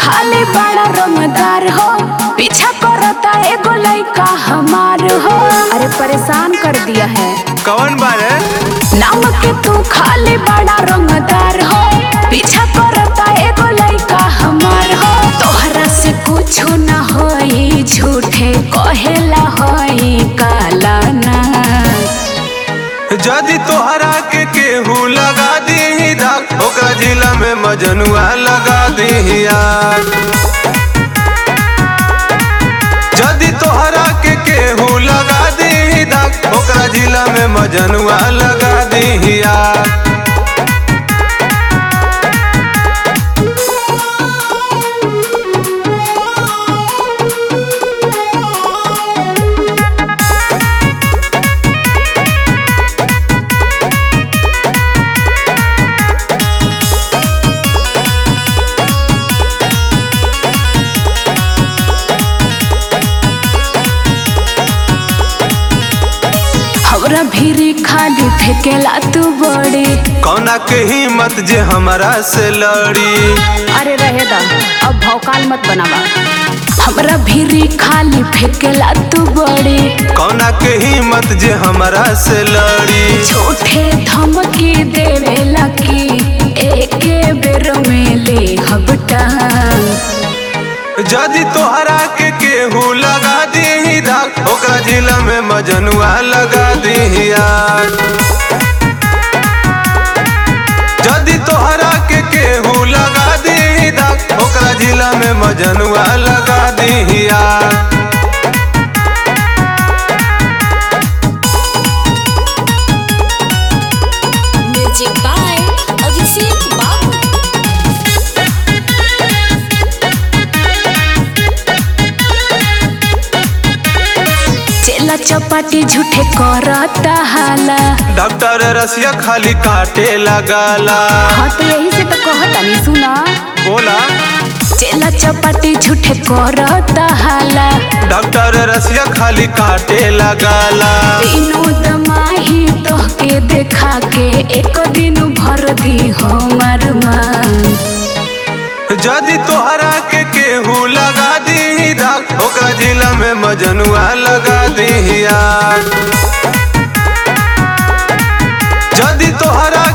खाली बड़ा रंगदार हो पीछा करता एगो लइका हमार हो अरे परेशान कर दिया है कौन बारे नाम के तू खाली बड़ा रंगदार हो पीछा करता एगो लइका हमार हो तोहरा से कुछ न होई झूठे कहेला होई काला ना जदि तोहरा के केहू लगा दी धाक ओकरा जिला में मजनुआ लगा दी आग जदि तोहरा के केहू लगा दी धाक ओकरा जिला में मजनुआ लगा दी आग हमरा भीरी खाली फेकेला तू बड़ी कौना के हिम्मत जे हमरा से लड़ी अरे रहे दा अब भौकाल मत बनावा हमरा भीरी खाली फेकेला तू बड़ी कौना के हिम्मत जे हमरा से लड़ी झूठे धमकी देवेला की एके बेर में ले हबटा जदि तोहरा के केहू लगा दी धाक ओकरा जिला में मजनुआ लगा दी आग जदि तोहरा के केहू लगा दी धाक ओकरा जिला में मजनुआ लगा दी आग Music by Abhishek Babu. चेला चपाटी झूठे करता हाला डॉक्टर रसिया खाली काटे लगाला हाँ तो यही से तो कहता नहीं सुना बोला चेला चपाटी झूठे करता हाला डॉक्टर रसिया खाली काटे लगाला विनोद माही तोहके देखा के एक दिन भर दी हमर मान जदि तोहरा के केहू लगा दी धाक ओकरा जिला में मजनुआ लगा दी आग जदि तोहरा